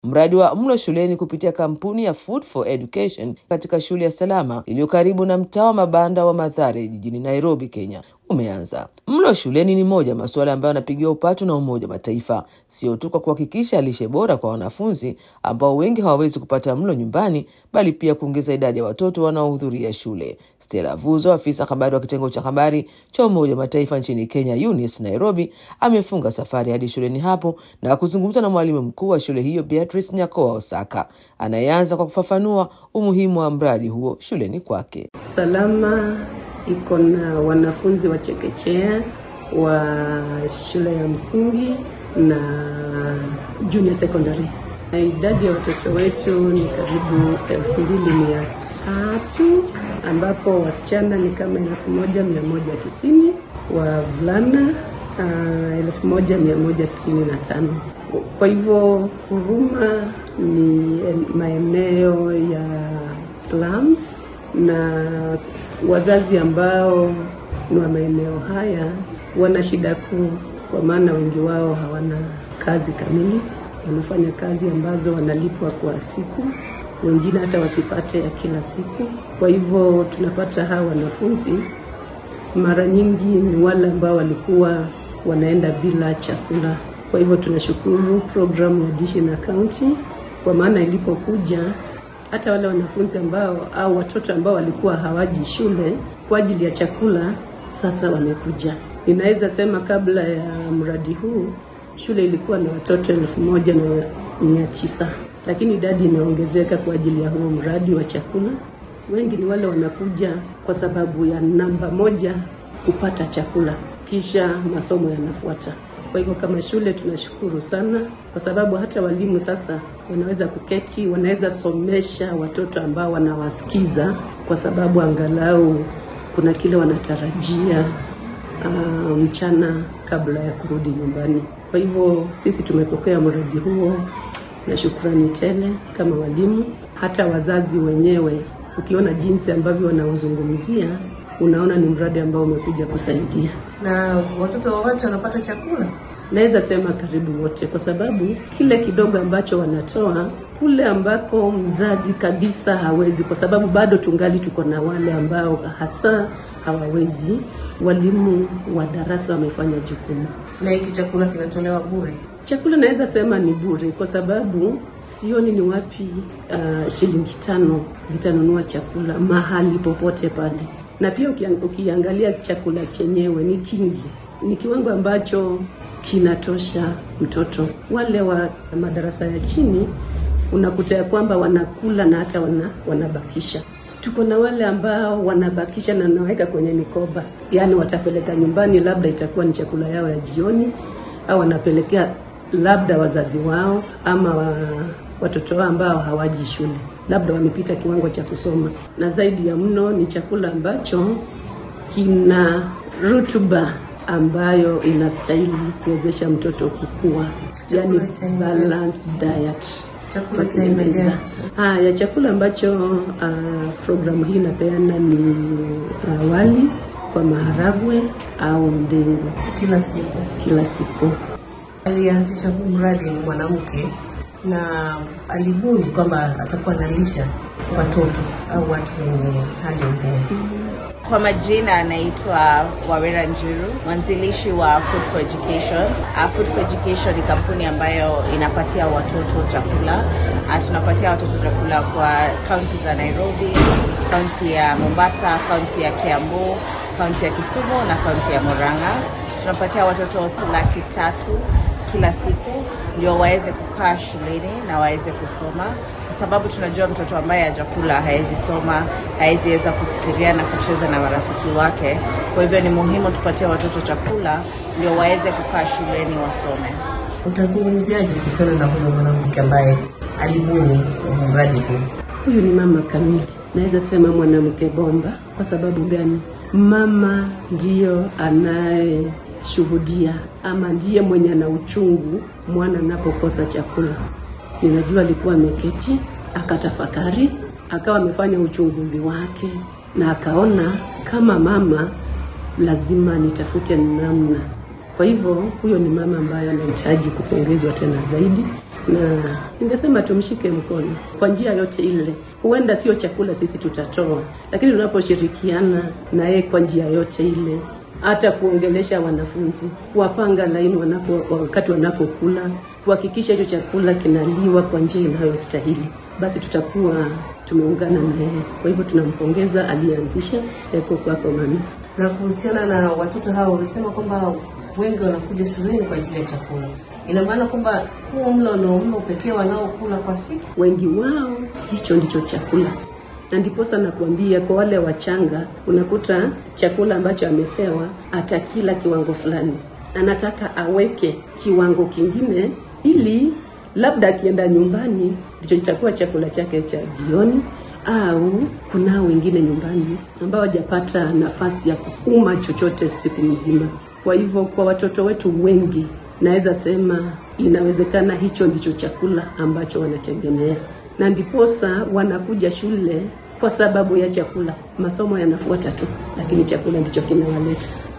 Mradi wa mlo shuleni kupitia kampuni ya Food for Education katika shule ya Salama iliyo karibu na mtaa wa mabanda wa Mathare jijini Nairobi, Kenya umeanza. Mlo shuleni ni moja masuala ambayo yanapigiwa upatu na Umoja wa Mataifa, sio tu kwa kuhakikisha lishe bora kwa wanafunzi ambao wengi hawawezi kupata mlo nyumbani, bali pia kuongeza idadi ya watoto wanaohudhuria shule. Stella Vuzo, afisa habari wa kitengo cha habari cha Umoja wa Mataifa nchini Kenya, UNICE Nairobi, amefunga safari hadi shuleni hapo na kuzungumza na mwalimu mkuu wa shule hiyo Beatrice Nyakoa Osaka, anayeanza kwa kufafanua umuhimu wa mradi huo shuleni kwake. Salama iko na wanafunzi wa chekechea wa shule ya msingi na junior secondary. Na idadi ya watoto wetu ni karibu elfu mbili mia tatu ambapo wasichana ni kama elfu moja mia moja tisini wavulana uh, elfu moja mia moja sitini na tano. Kwa hivyo Huruma ni maeneo ya slums na wazazi ambao ni wa maeneo haya wana shida kuu, kwa maana wengi wao hawana kazi kamili, wanafanya kazi ambazo wanalipwa kwa siku, wengine hata wasipate ya kila siku. Kwa hivyo tunapata hawa wanafunzi mara nyingi ni wale ambao walikuwa wanaenda bila chakula. Kwa hivyo tunashukuru programu ya Dishi na County kwa maana ilipokuja hata wale wanafunzi ambao au watoto ambao walikuwa hawaji shule kwa ajili ya chakula sasa wamekuja. Ninaweza sema kabla ya mradi huu shule ilikuwa na watoto elfu moja na mia tisa lakini idadi imeongezeka kwa ajili ya huo mradi wa chakula. Wengi ni wale wanakuja kwa sababu ya namba moja, kupata chakula, kisha masomo yanafuata. Kwa hivyo kama shule tunashukuru sana, kwa sababu hata walimu sasa wanaweza kuketi, wanaweza somesha watoto ambao wanawasikiza, kwa sababu angalau kuna kile wanatarajia uh, mchana kabla ya kurudi nyumbani. Kwa hivyo sisi tumepokea mradi huo na shukrani tele kama walimu, hata wazazi wenyewe. Ukiona jinsi ambavyo wanaozungumzia unaona ni mradi ambao umekuja kusaidia. Na watoto wote wanapata chakula? Naweza sema karibu wote, kwa sababu kile kidogo ambacho wanatoa kule ambako mzazi kabisa hawezi, kwa sababu bado tungali tuko na wale ambao hasa hawawezi. Walimu wa darasa wamefanya jukumu. Na hiki chakula kinatolewa bure? Chakula naweza sema ni bure, kwa sababu sioni ni wapi uh, shilingi tano zitanunua chakula mahali popote pale na pia ukiangalia chakula chenyewe ni kingi, ni kiwango ambacho kinatosha mtoto. Wale wa madarasa ya chini unakuta ya kwamba wanakula na hata wana, wanabakisha. Tuko na wale ambao wanabakisha na wanaweka kwenye mikoba, yaani watapeleka nyumbani, labda itakuwa ni chakula yao ya jioni, au wanapelekea labda wazazi wao ama wa, watoto wao ambao hawaji shule labda wamepita kiwango cha kusoma, na zaidi ya mno ni chakula ambacho kina rutuba ambayo inastahili kuwezesha mtoto kukua, yani balanced diet. Chakula cha aina gani? Haya, chakula ambacho uh, programu hii inapeana ni uh, wali kwa maharagwe au ndengu kila siku kila siku. Alianzisha huu mradi ni mwanamke na alibuni kwamba atakuwa analisha watoto au watu wenye hali ngumu. Kwa majina anaitwa Wawera Njiru, mwanzilishi wa Food for Education. Uh, Food for Education ni kampuni ambayo inapatia watoto chakula. Uh, tunapatia watoto chakula kwa kaunti za Nairobi, kaunti ya Mombasa, kaunti ya Kiambu, kaunti ya Kisumu na kaunti ya Murang'a. Tunapatia watoto laki tatu kila siku ndio waweze kukaa shuleni na waweze kusoma, kwa sababu tunajua mtoto ambaye hajakula hawezi soma, hawezi weza kufikiria na kucheza na marafiki wake. Kwa hivyo ni muhimu tupatie watoto chakula ndio waweze kukaa shuleni wasome. Utazungumziaje kuhusiana na huyo mwanamke ambaye alibuni mradi huu? Huyu ni mama kamili, naweza sema mwanamke bomba. Kwa sababu gani? Mama ndiyo anaye shuhudia ama ndiye mwenye ana uchungu mwana anapokosa chakula. Ninajua alikuwa ameketi akatafakari, akawa amefanya uchunguzi wake na akaona kama mama lazima nitafute namna. Kwa hivyo huyo ni mama ambaye anahitaji kupongezwa tena zaidi, na ningesema tumshike mkono kwa njia yote ile. Huenda sio chakula sisi tutatoa, lakini tunaposhirikiana na yeye kwa njia yote ile hata kuongelesha wanafunzi, kuwapanga laini wanapo wakati wanapokula, kuhakikisha hicho chakula kinaliwa kwa njia inayostahili, basi tutakuwa tumeungana na yeye. Kwa hivyo tunampongeza aliyeanzisha Eko Kwako Mami. Na kuhusiana na watoto hao, ulisema kwamba wengi wanakuja shuleni kwa ajili ya chakula. Ina maana kwamba huo mlo ndio mlo pekee wanaokula kwa siku? Wengi wao hicho ndicho chakula na ndiposa nakuambia kwa wale wachanga, unakuta chakula ambacho amepewa atakila kiwango fulani, na nataka aweke kiwango kingine, ili labda akienda nyumbani ndicho kitakuwa chakula chake cha jioni, au kunao wengine nyumbani ambao hajapata nafasi ya kuuma chochote siku mzima. Kwa hivyo kwa watoto wetu wengi, naweza sema inawezekana hicho ndicho chakula ambacho wanategemea na ndiposa wanakuja shule kwa sababu ya chakula. Masomo yanafuata tu, lakini chakula ndicho kinawaleta.